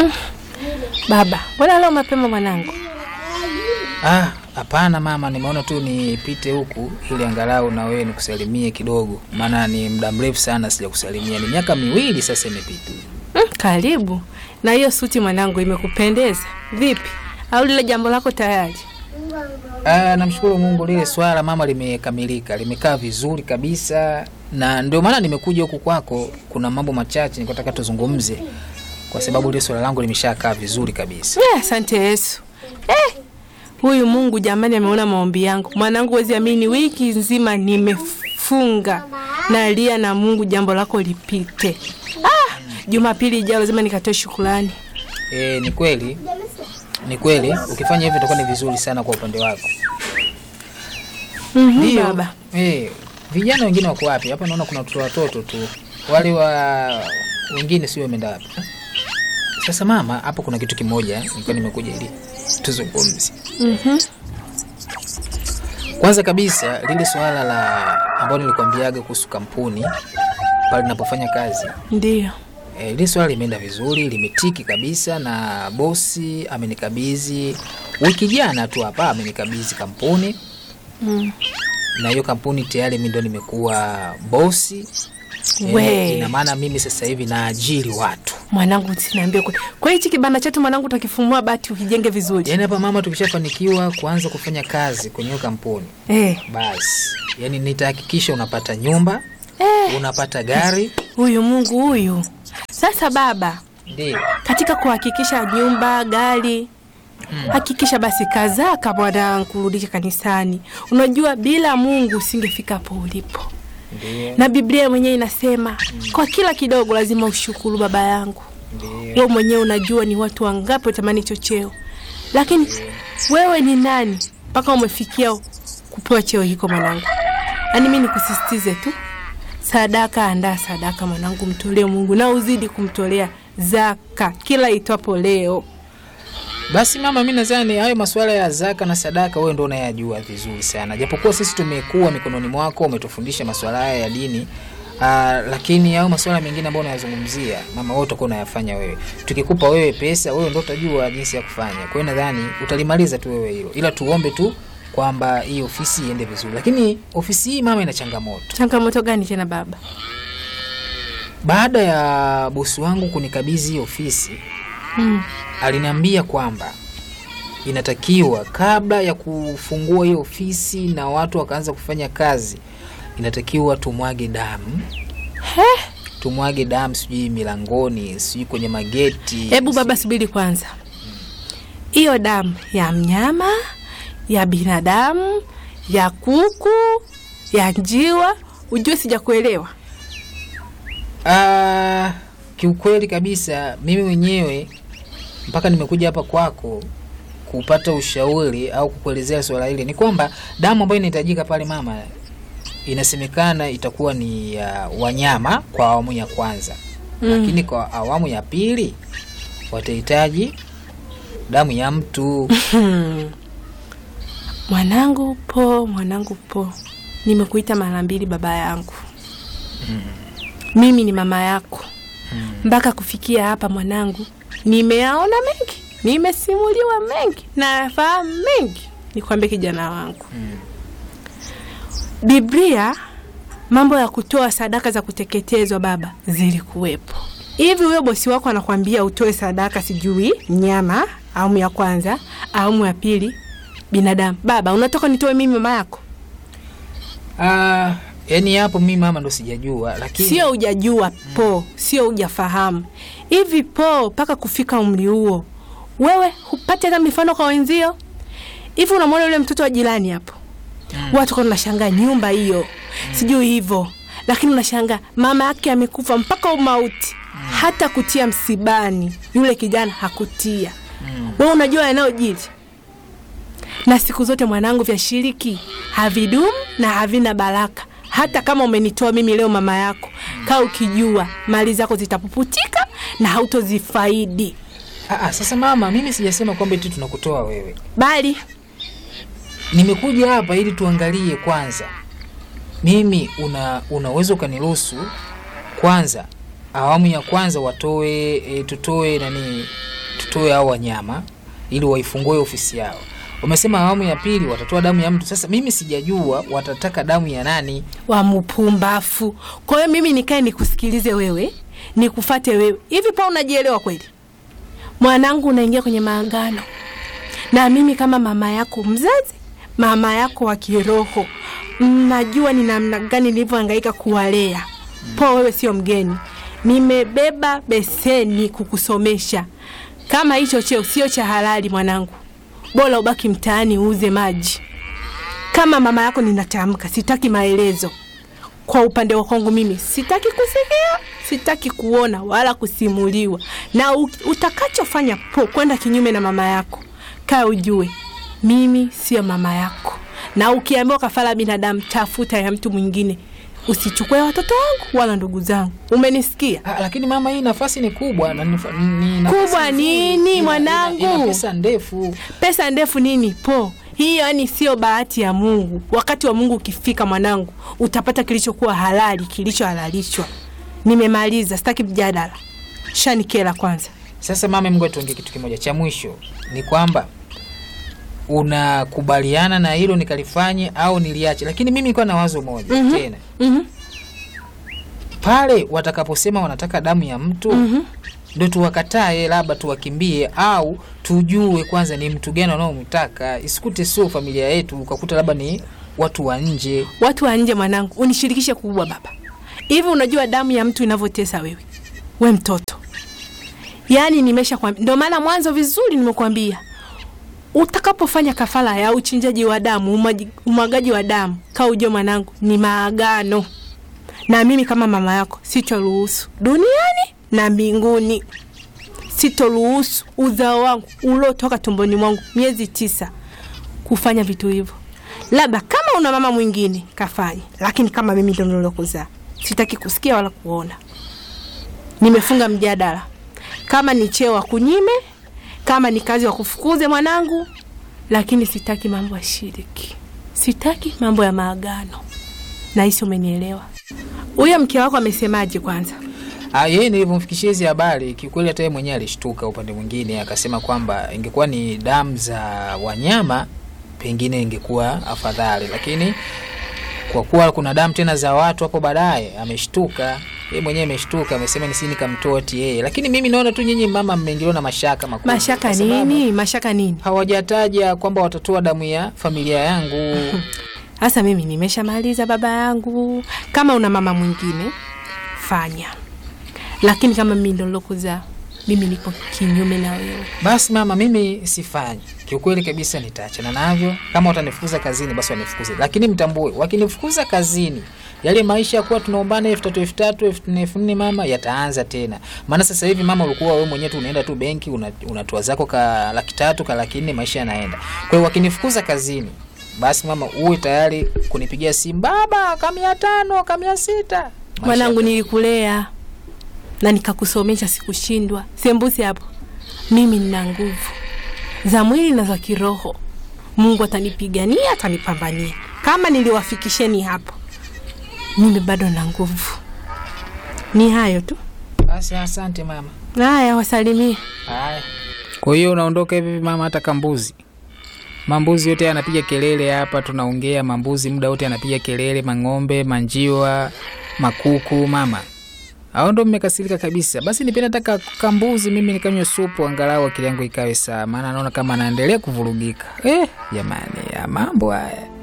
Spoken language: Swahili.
Baba, mbona leo mapema mwanangu? Ah, hapana mama, nimeona tu nipite huku ili angalau na wewe nikusalimie kidogo, maana ni muda mrefu sana sijakusalimia. Ni miaka miwili sasa imepita. Mm, karibu. Na hiyo suti mwanangu imekupendeza vipi? Au lile jambo lako tayari? Ah, namshukuru Mungu, lile swala mama limekamilika, limekaa vizuri kabisa, na ndio maana nimekuja huku kwako. Kuna mambo machache nikataka tuzungumze, kwa sababu lile swala langu limeshakaa vizuri kabisa. Eh, asante Yesu. Eh, huyu Mungu jamani ameona maombi yangu. Mwanangu, wezi amini, wiki nzima nimefunga nalia na Mungu jambo lako lipite. Ah, Jumapili ijayo lazima nikatoe shukrani. E, ni kweli, ni kweli, ukifanya hivyo itakuwa ni vizuri sana kwa upande wako. Mhm, Ndio. baba. Eh, vijana wengine wako wapi? Hapa naona kuna watoto watoto tu. Wale wa wengine sio wameenda wapi? Sasa mama, hapo kuna kitu kimoja nilikuwa nimekuja ili tuzungumze. Mhm. Kwanza kabisa lile swala la ambalo nilikwambiaga kuhusu kampuni pale ninapofanya kazi. Ndio. E, lile swala limeenda vizuri, limetiki kabisa na bosi amenikabidhi wiki jana tu hapa amenikabidhi kampuni Mm. na hiyo kampuni tayari mimi ndo nimekuwa bosi. We. Eh, ina maana mimi sasa hivi naajiri watu. Mwanangu sinaambia kwa. Kwa hichi kibanda chetu mwanangu utakifumua bati ukijenge vizuri. Yaani hapa mama, tukishafanikiwa kuanza kufanya kazi kwenye hiyo kampuni, Eh. basi yaani nitahakikisha unapata nyumba, Eh, unapata gari. huyu Mungu huyu. Sasa baba, Ndio. katika kuhakikisha nyumba, gari, hakikisha basi kazaka bwana kurudisha kanisani. Unajua bila Mungu usingefika hapo ulipo. Ndio. Na Biblia mwenyewe inasema kwa kila kidogo lazima ushukuru baba yangu. Ndio. Wewe mwenyewe unajua ni watu wangapi watamani hicho cheo, lakini wewe ni nani mpaka umefikia kupewa cheo hiko mwanangu? Yaani mimi nikusisitize tu, sadaka, andaa sadaka mwanangu, mtolee Mungu na uzidi kumtolea zaka kila itwapo leo. Basi mama, mi nadhani hayo masuala ya zaka na sadaka wewe ndo unayajua vizuri sana, japokuwa sisi tumekuwa mikononi mwako, umetufundisha masuala haya ya dini. Aa, lakini hayo masuala mengine ambayo unayazungumzia mama, wewe utakuwa unayafanya wewe. Tukikupa wewe pesa, wewe ndo utajua jinsi ya kufanya. Kwa hiyo nadhani utalimaliza tu wewe hilo, ila tuombe tu kwamba hii ofisi iende vizuri. Lakini ofisi hii mama, ina changamoto. Changamoto gani tena baba? Baada ya bosi wangu kunikabidhi hii ofisi, Mm. aliniambia kwamba inatakiwa kabla ya kufungua hiyo ofisi na watu wakaanza kufanya kazi, inatakiwa tumwage damu, tumwage damu, sijui milangoni, sijui kwenye mageti. Hebu baba, subiri kwanza. Hiyo damu ya mnyama, ya binadamu, ya kuku, ya njiwa, ujue sijakuelewa. Ah, kiukweli kabisa mimi mwenyewe mpaka nimekuja hapa kwako kupata ushauri au kukuelezea swala hili, ni kwamba damu ambayo inahitajika pale mama, inasemekana itakuwa ni ya wanyama kwa awamu ya kwanza Mm. lakini kwa awamu ya pili watahitaji damu ya mtu. Hmm. Mwanangu po, mwanangu po, nimekuita mara mbili baba yangu. Mimi ni mama yako. Mpaka kufikia hapa mwanangu, nimeyaona mengi, nimesimuliwa mengi, nafahamu mengi. Nikwambie kijana wangu, Biblia mambo ya kutoa sadaka za kuteketezwa baba zilikuwepo. Hivi huyo bosi wako anakwambia utoe sadaka, sijui nyama, awamu ya kwanza, awamu ya pili, binadamu. Baba, unatoka nitoe mimi mama yako? Ah, yani hapo mimi mama ndo sijajua, lakini Sio hujajua po, sio hujafahamu. Hivi po, mpaka kufika umri huo, wewe hupate hata mifano kwa wenzio? Hivi unamwona yule mtoto wa jirani hapo, watu kwa unashangaa nyumba hiyo, sijui hivyo, lakini unashangaa mama yake amekufa mpaka umauti, hata kutia msibani yule kijana hakutia. Wewe unajua yanayojiri na siku zote mwanangu, vya shiriki havidumu na havina baraka. Hata kama umenitoa mimi leo mama yako, kaa ukijua mali zako zitapuputika na hautozifaidi, ah, ah, sasa mama, mimi sijasema kwamba eti tunakutoa wewe. bali Nimekuja hapa ili tuangalie kwanza, mimi una unaweza ukaniruhusu kwanza awamu ya kwanza watoe e, tutoe nani watoe hao wanyama ili waifungue ofisi yao. Wamesema awamu ya pili watatoa damu ya mtu. Sasa mimi sijajua watataka damu ya nani. wa mpumbafu. Kwa hiyo mimi nikae nikusikilize wewe, nikufate wewe. Hivi pa unajielewa kweli? Mwanangu, unaingia kwenye maangano na mimi kama mama yako mzazi, mama yako wa kiroho, mnajua ni namna gani nilivyohangaika kuwalea. Po wewe sio mgeni, nimebeba beseni kukusomesha. Kama hicho cheo sio cha halali, mwanangu, bora ubaki mtaani uuze maji. Kama mama yako ninatamka, sitaki maelezo. Kwa upande wa kwangu mimi sitaki kusikia, sitaki kuona wala kusimuliwa. Na u- utakachofanya po kwenda kinyume na mama yako, kaa ujue mimi sio mama yako, na ukiambiwa kafara binadamu, tafuta ya mtu mwingine. Usichukue watoto wangu wala ndugu zangu. Umenisikia? Ah, lakini mama, hii nafasi ni kubwa na ni, ni nafasi Kubwa nzuri. nini, Ina- mwanangu? Ina, ina pesa ndefu. Pesa ndefu nini po? Hiyo yani sio bahati ya Mungu. Wakati wa Mungu ukifika, mwanangu, utapata kilichokuwa halali, kilichohalalishwa. Nimemaliza, sitaki mjadala. Shanikela kwanza. Sasa mama, Mungu tuongee kitu kimoja cha mwisho, ni kwamba unakubaliana na hilo nikalifanye au niliache? Lakini mimi nilikuwa na wazo moja Mhm. tena, Mhm. pale watakaposema wanataka damu ya mtu Mhm. ndo tuwakatae, labda tuwakimbie, au tujue kwanza ni mtu gani wanaomtaka. Isikute sio familia yetu, ukakuta labda ni watu wa nje. Watu wa nje, mwanangu, unishirikishe kubwa baba. Hivi unajua damu ya mtu inavyotesa wewe, we mtoto? Yaani nimesha kwambia, ndio maana mwanzo vizuri nimekwambia utakapofanya kafara ya uchinjaji wa damu, umaji- umwagaji wa damu, kaa ujue mwanangu, ni maagano na mimi kama mama yako sitoruhusu duniani na mbinguni, sitoruhusu uzao wangu uliotoka tumboni mwangu miezi tisa kufanya vitu hivyo. Labda kama una mama mwingine kafanye, lakini kama mimi ndo nilokuzaa, sitaki kusikia wala kuona. Nimefunga mjadala. Kama ni cheo wa kunyime, kama ni kazi wa kufukuze mwanangu, lakini sitaki mambo ya shiriki, sitaki mambo ya maagano. Nahisi umenielewa. Huyo mke wako amesemaje kwanza? Ah, yeye nilivyomfikishia hizi habari kiukweli, hata yeye mwenyewe alishtuka. Upande mwingine akasema kwamba ingekuwa ni damu za wanyama pengine ingekuwa afadhali, lakini kwa kuwa kuna damu tena za watu hapo baadaye, ameshtuka yeye mwenyewe ameshtuka, amesema nisi nikamtoa ati yeye. Lakini mimi naona tu nyinyi mama mmeingiliwa na mashaka makubwa. Mashaka kwa sababu nini? Mashaka nini? Hawajataja kwamba watatoa damu ya familia yangu. Sasa mimi nimeshamaliza baba yangu. Kama una mama mwingine fanya, lakini kama mimi ndo nilokuzaa, mimi niko kinyume na wewe. Basi mama, mimi sifanyi kiukweli kabisa, nitaachana navyo. Kama watanifukuza kazini, basi wanifukuze, lakini mtambue, wakinifukuza kazini, yale maisha ya kuwa tunaombana elfu tatu elfu tatu elfu nne elfu nne mama, yataanza tena. Maana sasa hivi mama, ulikuwa wewe mwenyewe tu unaenda tu benki una- unatoa zako ka laki tatu ka laki nne, maisha yanaenda. Kwa hiyo wakinifukuza kazini, basi mama, uwe tayari kunipigia simu, baba, ka mia tano ka mia sita Maisha Mwanangu, nilikulea na nikakusomesha, sikushindwa. Sembusi hapo, mimi nina nguvu za mwili na za kiroho. Mungu atanipigania, atanipambania. Kama niliwafikisheni hapo, mimi bado na nguvu. Ni hayo tu. Basi asante mama. Haya, wasalimie. Haya. Kwa hiyo unaondoka hivi mama, hata kambuzi mambuzi yote anapiga kelele hapa, tunaongea mambuzi muda wote anapiga kelele, mang'ombe, manjiwa, makuku. Mama au ndo mmekasirika kabisa? Basi nipenda taka kambuzi mimi nikanywe supu, angalau akili yangu ikawe sawa, maana naona kama anaendelea kuvurugika. Eh, jamani, ya mambo haya